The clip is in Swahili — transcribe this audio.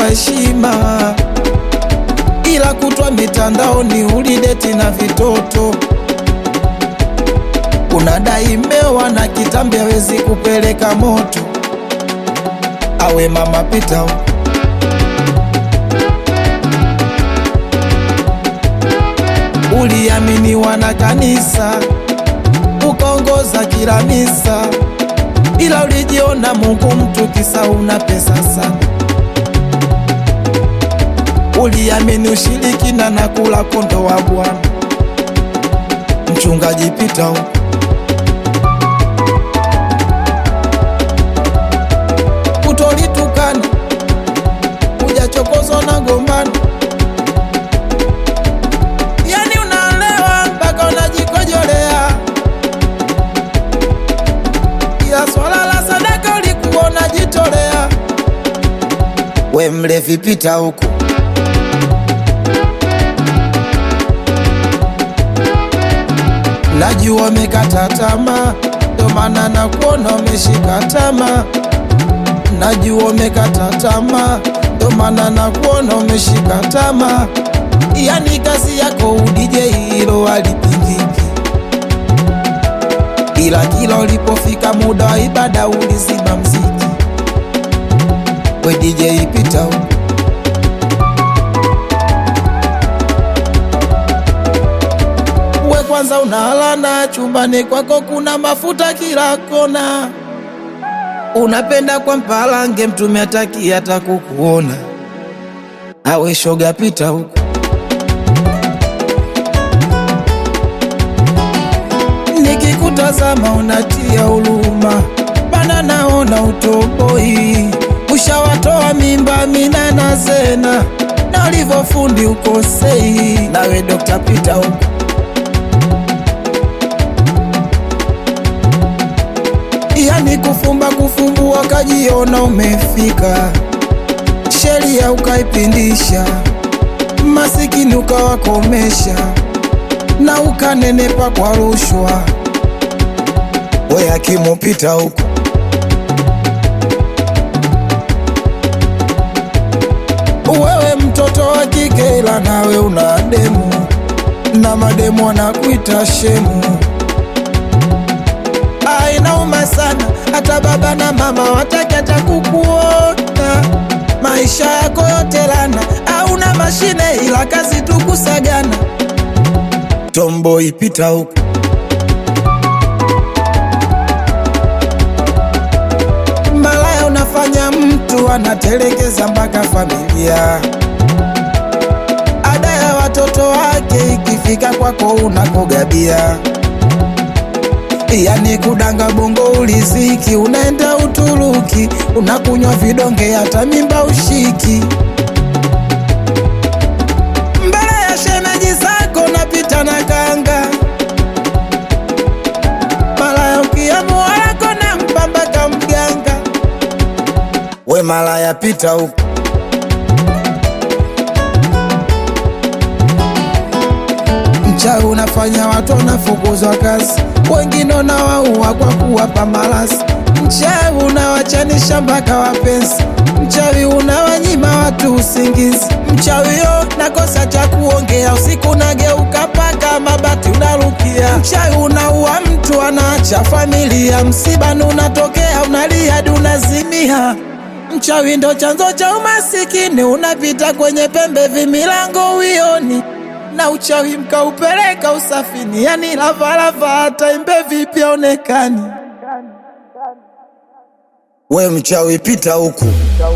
heshima, ila kutwa mitandaoni ulideti na vitoto. Unadai mewa na kitambi hawezi kupeleka moto. Awe mama pita huko. Uliaminiwa na kanisa ukaongoza kila misa, ila ulijiona Mungu mtu kisa una pesa sana. Uliamini ushirikina na kula kondo wa Bwana. Mchungaji pita huko. Kutolitukana, hujachokozwa na gombano Yani unalewa mpaka unajikojolea, ila swala la sadaka ulikuwa unajitolea. We mlevi, pita huku. Najua umekata tamaa, ndo maana nakuona umeshika tamaa. Najua umekata tamaa, ndo maana nakuona umeshika tamaa. Yani kazi yako udije hilo halipingiki, ila kila ulipofika muda wa ibada ulizima mziki. We DJ pita huko. We kwanza unalana chumbani kwako kuna mafuta kila kona, unapenda kwa mpalange mtume ataki hata kukuona. Awe shoga pita huko. Nikikutazama unatia huruma, bana naona utoboi. Ushawatoa mimba mina na Zena, na ulivyofundi ukosei. Nawe Dr. Peter huko yani kufumba kufumbua, kajiona umefika, sheria ukaipindisha, masikini ukawakomesha na ukanenepa kwa rushwa. We akimupita huko wewe mtoto wa kike, ila nawe una demu na mademu wanakuita shemu. Ah, inauma sana, hata baba na mama wataki hata kukuona. Maisha yako yote lana, hauna mashine ila kazi tu kusagana. Tomboy pita huko. Malaya unafanya mtu anatelekeza mpaka familia. Ada ya watoto wake ikifika kwako unakogabia. Yani kudanga bongo uliziki, unaenda Uturuki, unakunywa vidonge, hata mimba ushiki. Mbele ya shemeji zako napita na kanga, malaya ukiamua wako na mpambaka mganga. We malaya pita huko. Mchawi unafanya watu wanafukuzwa kazi, wengine unawaua kwa kuwapa malasi. Mchawi unawachanisha mpaka wapenzi, mchawi unawanyima watu usingizi. Mchawi yo nakosa cha kuongea, usiku nageuka paka mabati unarukia. Mchawi unaua mtu anaacha familia, msibani unatokea unalia hadi unazimia. Mchawi ndo chanzo cha umasikini, unapita kwenye pembe vimilango uioni na uchawi mkaupeleka usafini, yani lavalava hata imbe vipi aonekani. We mchawi pita huku.